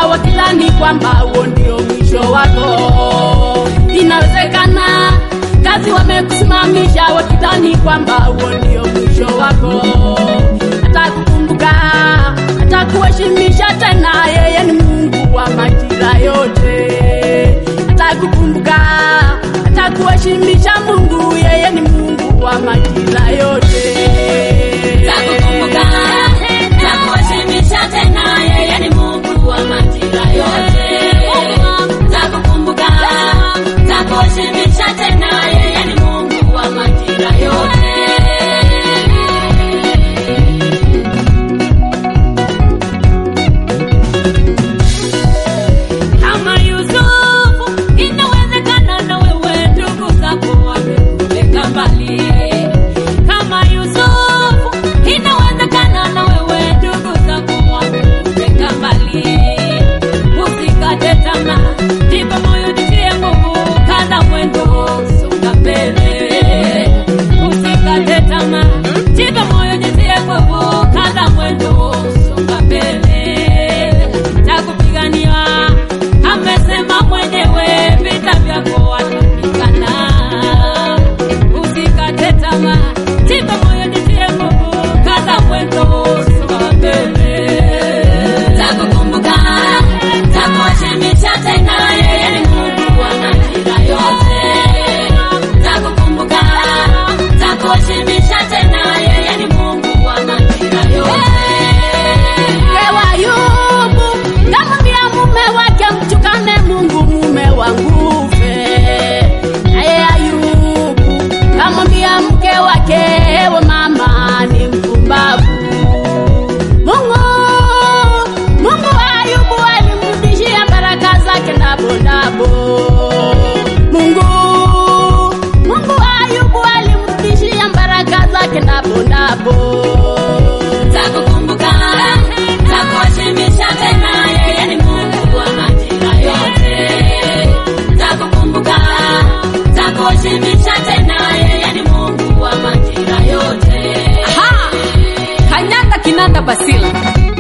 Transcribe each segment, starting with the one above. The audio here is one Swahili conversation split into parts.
wakidhani kwamba huo ndio mwisho wako. Inawezekana kazi wamekusimamisha wakidhani kwamba huo ndio mwisho wako. Atakukumbuka, atakuheshimisha tena, yeye ni Mungu wa majira yote. Atakukumbuka, atakuheshimisha Mungu, yeye ni Mungu wa majira yote. Takukumbuka, takuheshimisha tena, yeye ni Mungu wa majira yote. Takukumbuka, takuheshimisha tena, yeye ni Mungu wa majira yote. Kama Yusufu, inawezekana na wewe ndugu zako wamekupeleka mbali. Kama Yusufu, inawezekana na wewe ndugu zako wamekupeleka mbali. Usikate tamaa, jipe moyo, jitie nguvu, kaza mwendo, songa mbele. Usikate tamaa, jipe moyo, jitie nguvu, kaza mwendo, songa mbele. Takupigania, amesema mwenyewe, vita vyako watapigana. Usikate tamaa, jipe moyo, jitie nguvu, kaza mwendo, songa mbele. Takukumbuka, takuheshimisha tena, yeye ni Mungu wa majira yote. Takukumbuka, takuheshimisha tena, yeye ni Mungu wa majira yote. Ewa Ayubu kamwambia mume wake mtukane Mungu mume wangu fe. Naye Ayubu kamwambia mke wake ewe mama ni mpumbavu. Mungu Mungu wa Ayubu alimrudishia baraka zake ndabo ndabo. Mungu Mungu wa Ayubu alimrudishia baraka zake ndabo ndabo. Takukumbuka, takuheshimisha tena, yeye ni Mungu wa majira yote. Takukumbuka, takuheshimisha tena, yeye ni Mungu wa majira yote. Aha! Kanyanda kinanda basila.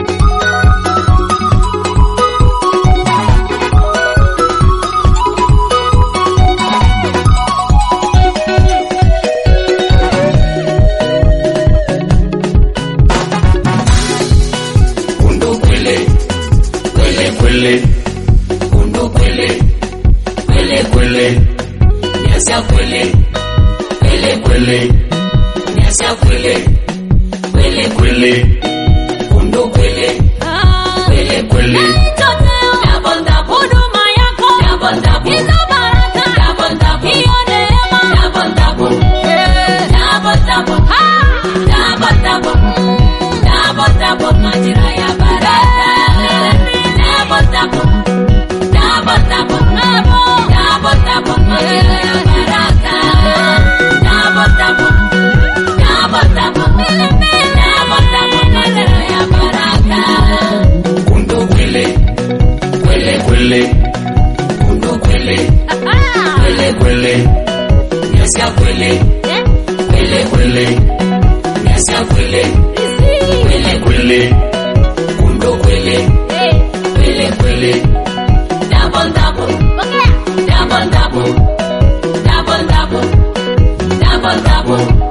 Kundu kwele, kwele kwele, kundu kwele, kwele kwele, nyasa kwele, kwele kwele, nyasa kwele, kwele kwele, kundu kwele, kwele kwele, Double, double, huduma yako. Double, double. Hizo baraka. Double, double. Hiyo neema. double double, Double, double. Ah! Double, double. Double, double, majira ya baraka. Double, double. Double, double. Double, double, majira ya baraka. Double, double. Double, double. Double, double, majira ya baraka. kundu kwele, kwele kwele, kundu kwele, Ah! kwele kwele, nyasa kwele, kwele kwele, nyasa kwele, kwele kwele, kundu kwele, kwele kwele, Double, double. Double, double. Double, double. Double, double.